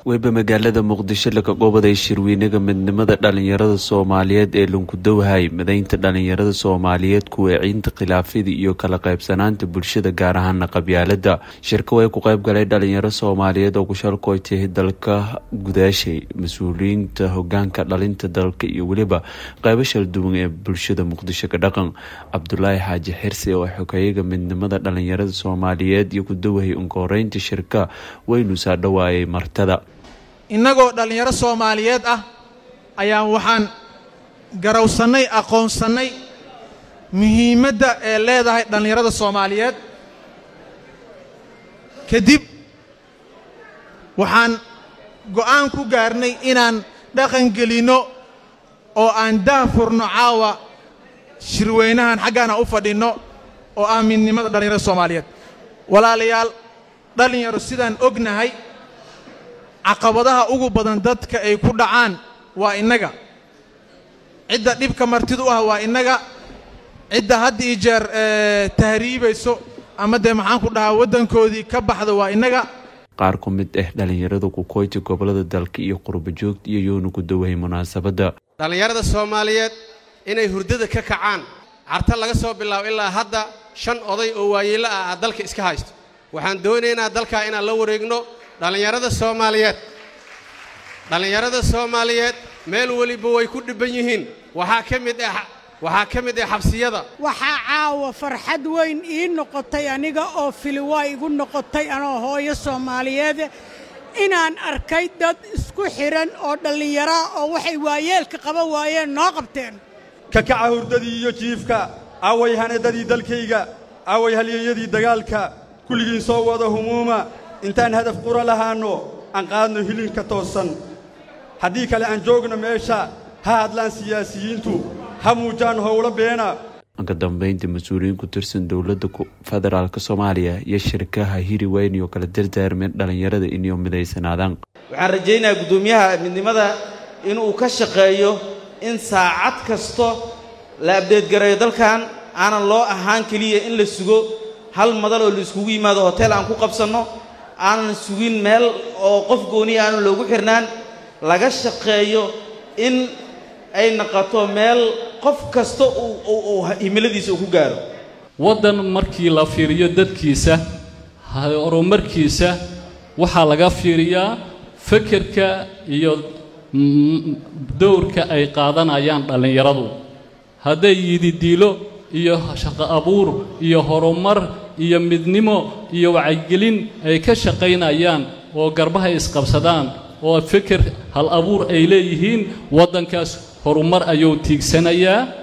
weyba magaalada muqdisho laga gobaday shirweynaga midnimada dhalinyarada soomaaliyeed ee lunkudowhay mideynta dhalinyarada soomaaliyeed kuweeciinta khilaafyada iyo kala qaybsanaanta bulshada gaar ahaana qabyaalada shirka way ku qayb galay dhalinyaro soomaaliyeed oo kushalkoytay dalka gudaashay mas-uuliyiinta hogaanka dhalinta dalka iyo weliba qaybo shal duwan ee bulshada muqdisho ka dhaqan cabdulaahi xaaji xirsi oo xogeyaga midnimada dhalinyarada soomaaliyeed iyo kudawahay unkoreynta shirka waynu saa dhawaayay martada innagoo dhallinyaro soomaaliyeed ah ayaan waxaan garawsannay aqoonsannay muhiimadda ee leedahay dhallinyarada soomaaliyeed kadib waxaan go'aan ku gaarnay inaan dhaqan gelinno oo aan daafurno caawa shirweynahan xaggaana u fadhinno oo ah midnimada dhallinyarada soomaaliyeed walaalayaal dhallinyaro sidaan ognahay caqabadaha ugu badan dadka ay ku dhacaan waa innaga cidda dhibka martidu ah waa innaga cidda had ii jeer tahriibayso ama dee maxaan ku dhahaa waddankoodii ka baxda waa innaga qaar ku mid ah dhallinyarada kukoyti gobolada dalka iyo qurbajoogta iyo yoona ku dawahay munaasabadda dhallinyarada soomaaliyeed inay hurdada ka kacaan carta laga soo bilaabo ilaa hadda shan oday oo waayeello ah aad dalka iska haysto waxaan doonaynaa dalkaa inaan la wareegno dhallinyarada soomaaliyeed dhallinyarada soomaaliyeed meel weliba way ku dhibban yihiin waxaa ka mid ah waxaa ka mid ah xabsiyada waxaa caawa farxad weyn ii noqotay aniga oo filiwaa igu noqotay anoo hooyo soomaaliyeede inaan arkay dad isku xidhan oo dhallinyaraa oo waxay waayeelka qaban waayeen noo qabteen kakaca hurdadii iyo jiifka away hanadadii dalkayga away halyeeyadii dagaalka kulligiin soo wada humuuma intaan hadaf qura lahaanno aan qaadno hilinka toosan haddii kale aan joogno meesha ha hadlaan siyaasiyiintu ha muujaan howlo beena ka dambaynta mas-uuliyiin ku tirsan dowladda federaalk soomaaliya iyo shirkaha hiri weyni oo kala dardaarmeen dhallinyarada inay midaysanaadaan waxaan rajaynayaa guddoomiyaha midnimada inuu ka shaqeeyo in saacad kasto la abdeedgareeyo dalkan aanan loo ahaan keliya in la sugo hal madal oo la iskugu yimaado hotel aan ku qabsanno aanan sugin meel oo qof gooniya aanu loogu xirnaan laga shaqeeyo in ay noqoto meel qof kasta uu himiladiisa uu ku gaaro waddan markii la fiiriyo dadkiisa horumarkiisa waxaa laga fiiriyaa fekerka iyo dowrka ay qaadanayaan dhallinyaradu hadday yididiilo iyo shaqo abuur iyo horumar iyo midnimo iyo wacyigelin ay ka shaqaynayaan oo garbahay isqabsadaan oo feker hal abuur ay leeyihiin waddankaas horumar ayuu tiigsanayaa